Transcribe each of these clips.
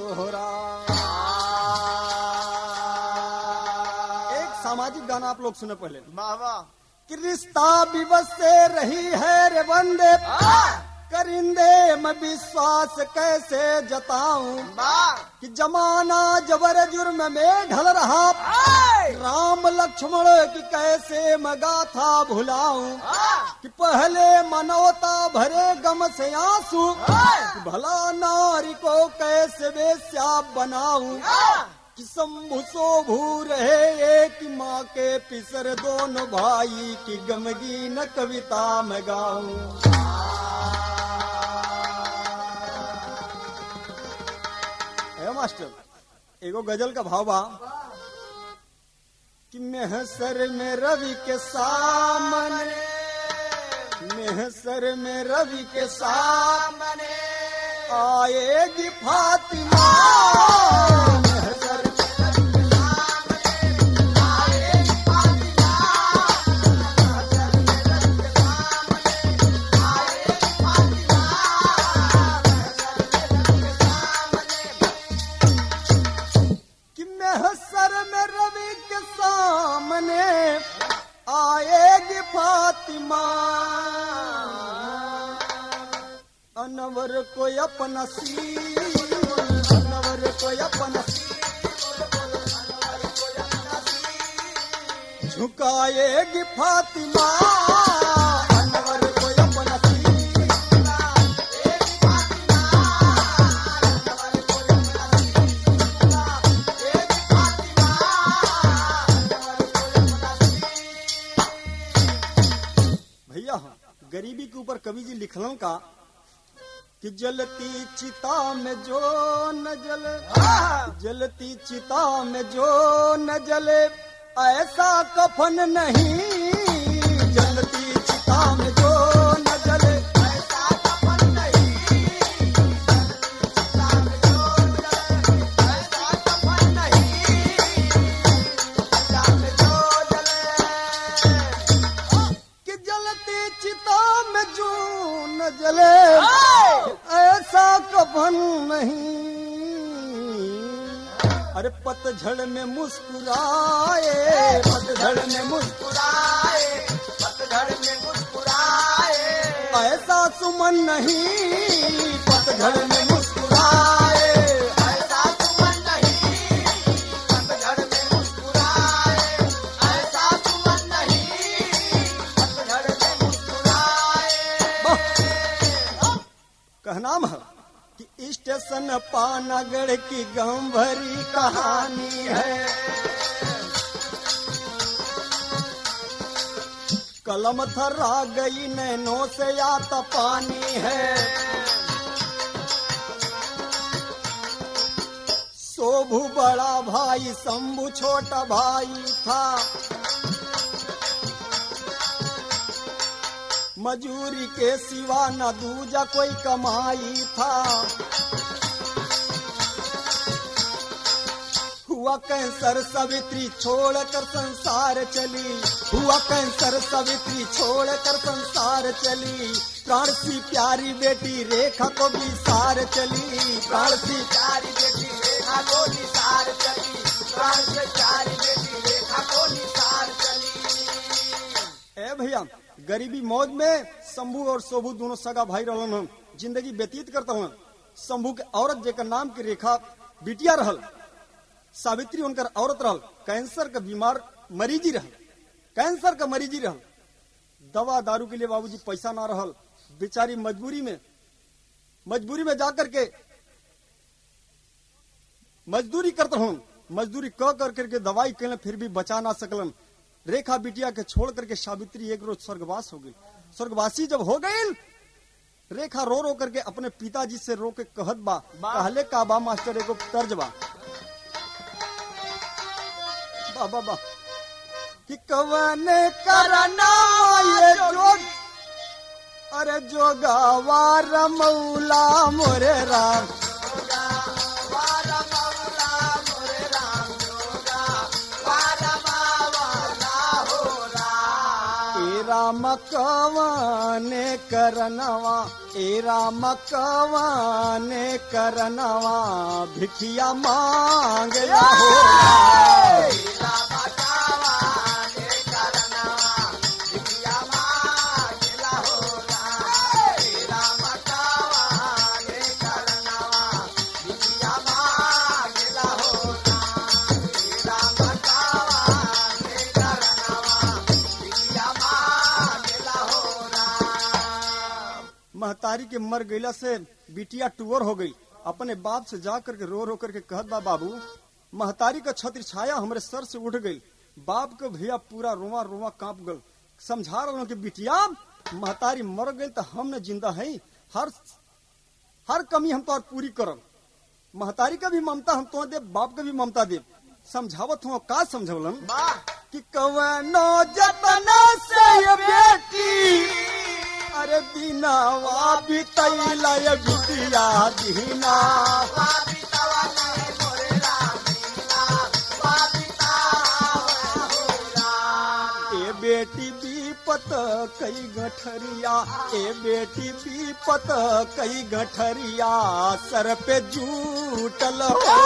तोहरा एक सामाजिक गाना आप लोग सुने पहले वाह वाह कि रिश्ता विवश से रही है रे बंदे करिंदे मैं विश्वास कैसे जताऊं वाह कि जमाना जबर जुर्म में ढल रहा राम लक्ष्मण की कैसे मैं गाथा भुलाऊं कि पहले मनोता भरे गम से आंसू कि भला नारी को कैसे वेश्या बनाऊं कि शंभु शोभू रहे एक माँ के पिसर दोनों भाई की गमगीन कविता मैं गाऊं ए मास्टर एगो गजल का भाव बा कि मेहसर में रवि के सामने मेहसर में रवि के सामने आएगी फातिमा मेहसर कि मेहसर में रवि के सामने आएगी फातिमा अनवर को अपना सील अनवर को अपना सील झुकाएगी फातिमा अनवर को अपना सील भैया गरीबी के ऊपर कवि जी लिखलन का कि जलती चिता में जो न जले जलती चिता में जो न जले ऐसा कफन नहीं जलती चिता में जो न जले ऐसा कफन नहीं ऐसा कफन नहीं चिता में जो जले कि जलती चिता में जो न जले ऐसा कफन नहीं अरे पतझड़ में मुस्कुराए पतझड़ में मुस्कुराए पतझड़ में मुस्कुराए ऐसा सुमन नहीं पतझड़ में मुस्कुराए ऐसा सुमन नहीं पतझड़ में मुस्कुराए ऐसा सुमन नहीं पतझड़ में मुस्कुराए कहनाम है कि स्टेशन पानागढ़ की गम भरी कहानी है कलम थर्रा गई नैनों से आता पानी है शोभू बड़ा भाई शंभू छोटा भाई था मजूरी के सिवा न दूजा कोई कमाई था हुआ कैंसर सवित्री छोड़कर संसार चली हुआ कैंसर सवित्री छोड़कर संसार चली प्राण सी प्यारी बेटी रेखा को भी सार चली प्राण सी प्यारी बेटी रेखा को भी सार चली प्राण से प्यारी बेटी रेखा को भी सार चली ए भैया गरीबी मौज में शंभू और शोभू दोनों सगा भाई रहलन हम जिंदगी व्यतीत करता हूँ शंभू के औरत जेकर नाम की रेखा बिटिया रहल सावित्री उनकर औरत रहल कैंसर का बीमार मरीजी रहल कैंसर का मरीजी रहल दवा दारू के लिए बाबूजी पैसा ना रहल बेचारी मजबूरी में मजबूरी में जाकर के मजदूरी करता हूँ मजदूरी क कर करके दवाई कैले फिर भी बचा ना सकलन रेखा बिटिया के छोड़ करके सावित्री एक रोज स्वर्गवास हो गई स्वर्गवासी जब हो गई रेखा रो रो करके अपने पिताजी से रो के कहत बा कहले का बा मास्टर एगो तर्ज बा बा बा बा कि कवन करना ये जोग अरे जोगावा रमौला मोरे राम ए राम कवाने करनवा ए राम कवाने करनवा भिखिया मांगला हो महतारी के मर गईला से बिटिया टूअर हो गई अपने बाप से जा करके रो रो करके कहत बा बाबू महतारी का छत्र छाया हमरे सर से उठ गई बाप के भैया पूरा रोवा रोवा कांप गल समझा रहा कि बिटिया महतारी मर गई तो हम न जिंदा है हर हर कमी हम तो पूरी करब महतारी का भी ममता हम तो दे बाप का भी ममता दे समझावत हूँ का समझवलन कि कवनो जतना से ये बेटी अरे दीनावा बितैला ये बिटिया दीना ए बेटी बीपत कई गठरिया ए बेटी बीपत कई गठरिया सर पे जूटल हो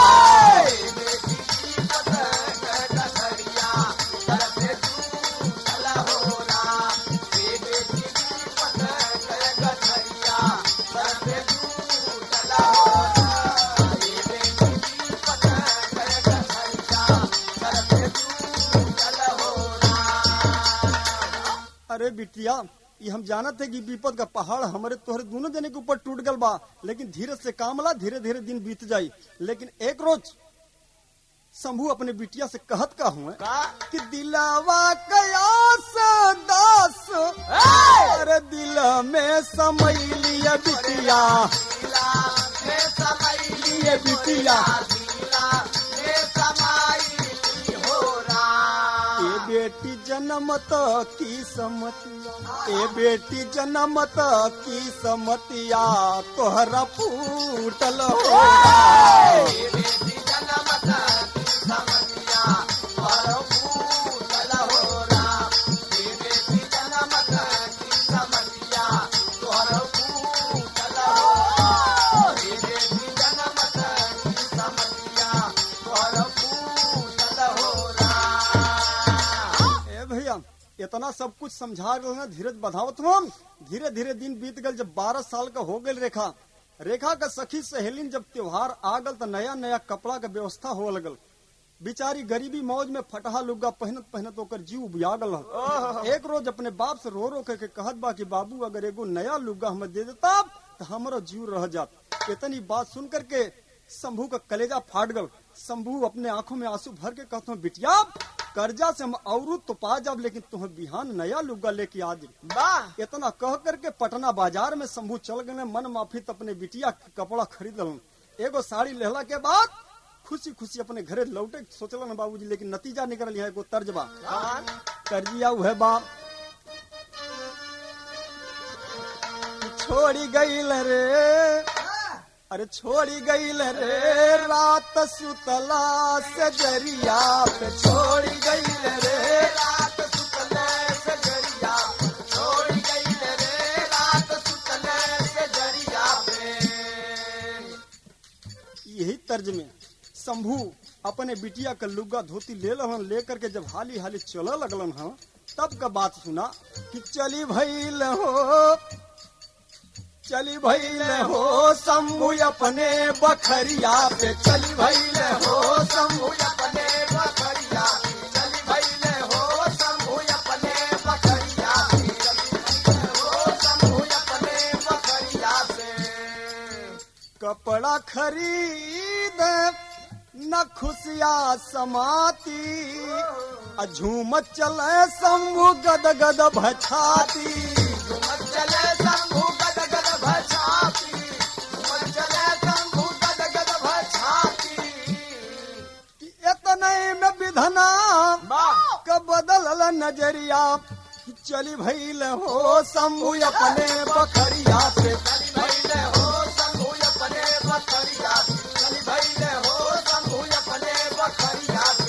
अरे बिटिया ये हम जानत है कि विपद का पहाड़ हमारे तोहरे दोनों जने के ऊपर टूट गल बा लेकिन धीरे से काम ला धीरे धीरे दिन बीत जाई लेकिन एक रोज शंभू अपने बिटिया से कहत का हुए कि दिलावा कयास दास अरे दिल में समय लिया बिटिया लिए बिटिया ए बेटी जनमत की समतिया ए बेटी जनमत की समतिया तोहरा फूटल हो ए भैया इतना सब कुछ समझा रहे हैं धीरज बधावत हम धीरे धीरे दिन बीत गल जब बारह साल का हो गल रेखा रेखा का सखी सहेलिन जब त्योहार आ गल तो नया नया कपड़ा का व्यवस्था हो लगल बिचारी गरीबी मौज में फटहा लुग्गा पहनत पहनत ओकर जीव उबिया गल हल। एक रोज अपने बाप से रो रो करके कहत बा कि बाबू अगर एगो नया लुग्गा हमें दे देता तो हमारा जीव रह जात इतनी बात सुन करके शंभू का कलेजा फाट गल शंभू अपने आंखों में आंसू भर के कहता हूँ बिटिया कर्जा से हम औरू तो पा जाब लेकिन तुम्हें बिहान नया लुग्गा लेके आ दी इतना कह करके पटना बाजार में शंभू चल गए मन माफित अपने बिटिया के कपड़ा खरीद लन एगो साड़ी लेहला के बाद खुशी खुशी अपने घरे लौटे सोचलन बाबूजी लेकिन नतीजा निकल यहाँ एगो तर्ज बा कर्जिया उहे बा छोड़ी गईल रे अरे छोड़ी गईल रे रात सुतला से जरिया पे छोड़ी गईल रे रात सुतला से जरिया छोड़ी गईल रे रात सुतला से जरिया पे यही तर्ज में शंभू अपने बिटिया का लुग्गा धोती ले लहन लेकर के जब हाली हाली चल लगलन हाँ तब का बात सुना कि चली भइल हो चली भइल हो शंभू अपने बखरिया पे चली भइल हो शंभू अपने बखरिया चली भइल हो शंभू अपने बखरिया चली भइल हो शंभू अपने बखरिया से कपड़ा खरीद न खुशिया समाती आ झूम चले शंभू गद गद भछाती झूम चले शंभू गद गद भछाती झूम चले शंभू गद गद भछाती कि इतने में विधना का बदल नजरिया कि चली भइल हो शंभू अपने बखरिया पे चली भइल हो शंभू अपने बखरिया पे चली भइल हो शंभू अपने बखरिया पे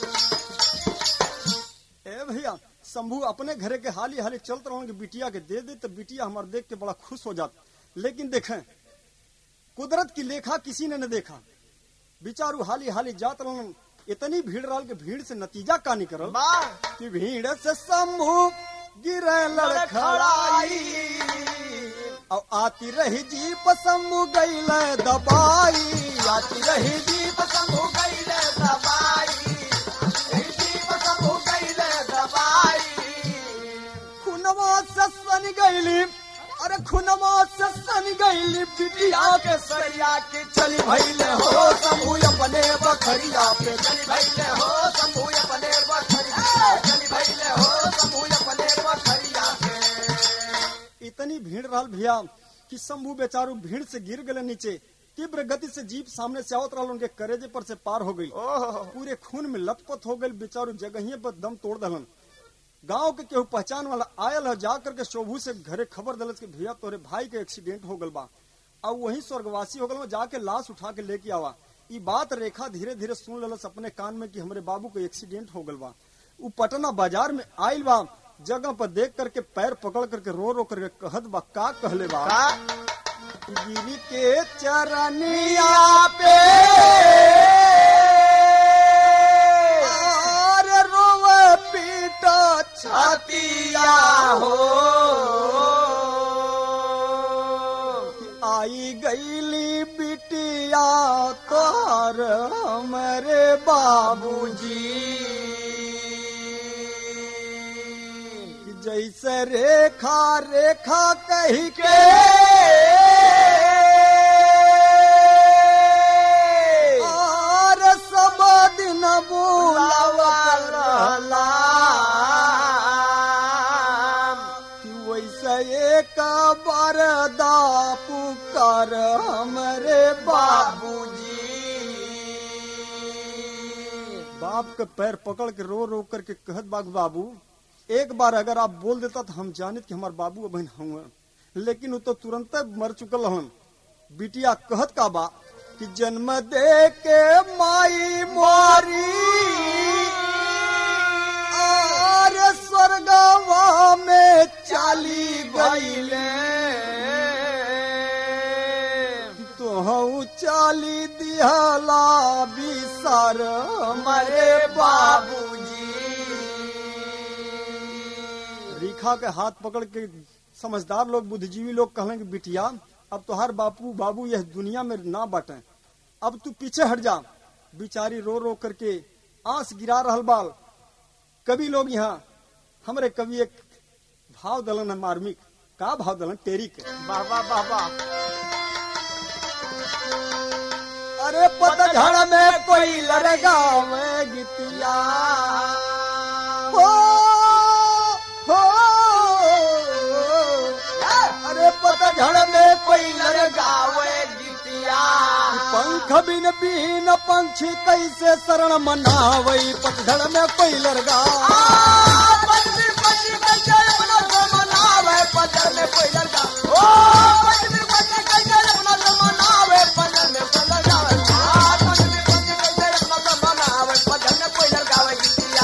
ए भैया शंभू अपने घरे के हाली हाली चलते रहोगे बिटिया के दे दे तो बिटिया हमारे देख के बड़ा खुश हो जात लेकिन देखें कुदरत की लेखा किसी ने न देखा बिचारू हाली हाली जात रहन इतनी भीड़ रहल के भीड़ से नतीजा का निकल वाह कि भीड़ से समूह गिरे लड़खड़ाई और आती रही जीप समूह गई दबाई आती रही जीप शंभू गईले दबाई जीप शंभू गईले दबाई खुनवा से सन गईली अरे खुनवा से सन गईली बिटिया के सरिया के चली भैले हो समूह अपने बखरिया पे चली भैले हो शंभू अपने बखरिया चली भैले हो शंभू अपने बखरिया के इतनी भीड़ रहल भैया कि शंभू बेचारू भीड़ से गिर गए नीचे तीव्र गति से जीप सामने से आवत रहल उनके करेजे पर से पार हो गई ओह पूरे खून में लथपथ हो गई बेचारू जगहिए पर दम तोड़ दलन गांव के केहू पहचान वाला आयल है जा करके शोभू से घरे खबर दलस के भैया तोरे भाई के एक्सीडेंट हो गल बा अब वही स्वर्गवासी हो गल बा, जाके लाश उठा के लेके आवा ई बात रेखा धीरे धीरे सुन ललस अपने कान में कि हमरे बाबू के एक्सीडेंट हो गल बा उ पटना बाजार में आयल बा जगह पर देख करके पैर पकड़ करके रो रो करके कहत बा का कहले बा का गिरी के चरनिया पे अरे रोवे पीटा छातिया हो आई गईली बिटिया तोहर हमरे बाबूजी जैसे रेखा रेखा कही के और सब दिन बुलावला कि वैसे एक बार दा पुकार हमरे बाबूजी बाप के पैर पकड़ के रो रो करके कहत बाग बाबू एक बार अगर आप बोल देता तो हम जानित कि हमार बाबू बहन हुए लेकिन वो तो तुरंत मर चुकल हन बिटिया कहत का बा कि जन्म दे के माई मारी आर स्वर्गवा में चाली गईले तो चाली दिहला बिसर मरे बाबूजी रेखा के हाथ पकड़ के समझदार लोग बुद्धिजीवी लोग कहलें कि बिटिया अब तो हर बापू बाबू यह दुनिया में ना बटे अब तू पीछे हट जा बिचारी रो रो करके आंस गिरा रहल बाल कवि लोग यहाँ हमरे कवि एक भाव दलन है मार्मिक का भाव दलन टेरिक बाबा बाबा अरे पतझड़ में कोई लड़गा में गितिया हो हो अरे पतझड़ में कोई लड़गा गावे गीतिया पंख बिन बिन पंछी कैसे शरण मनावई पतझड़ में कोई लड़गा पंछी पंछी कैसे अपना तो मनावे पजर में कोई लड़का ओ पंछी पंछी कैसे अपना तो मनावे पजर में कोई लड़का आ, पंछी पंछी कैसे अपना तो मनावे पजर में कोई लड़का वे गीतिया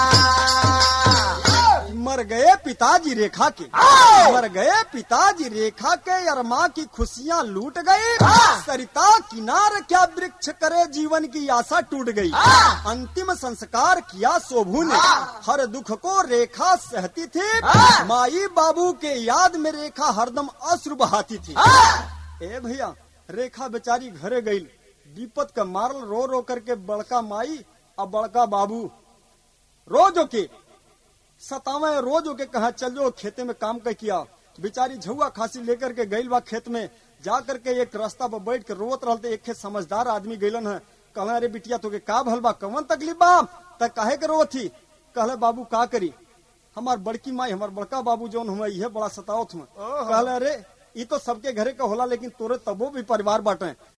मर गए पिताजी रेखा के मर गए पिताजी रेखा के अरमा की खुशियाँ लूट गई सरिता किनार क्या वृक्ष करे जीवन की आशा टूट गई अंतिम संस्कार किया शोभू ने हर दुख को रेखा सहती थी माई बाबू के याद में रेखा हरदम अश्रु बहाती थी ए भैया रेखा बेचारी घरे गई विपत का मारल रो रो करके बड़का माई और बड़का बाबू रोज के सतावे रोज के कहा चल जो खेते में काम कर किया बेचारी झुआ खांसी लेकर के गईल बा खेत में जा करके एक रास्ता पर बैठ के रोत रहते एक खेत समझदार आदमी गईलन है कहला अरे बिटिया तो के का भल बा कवन तकलीफ बा त काहे के रोत थी कहले बाबू का करी हमार बड़की माई हमार बड़का बाबू जौन हुआ यह बड़ा सतावत हुआ कहले अरे ई तो सबके घरे का होला लेकिन तोरे तबो भी परिवार बाटे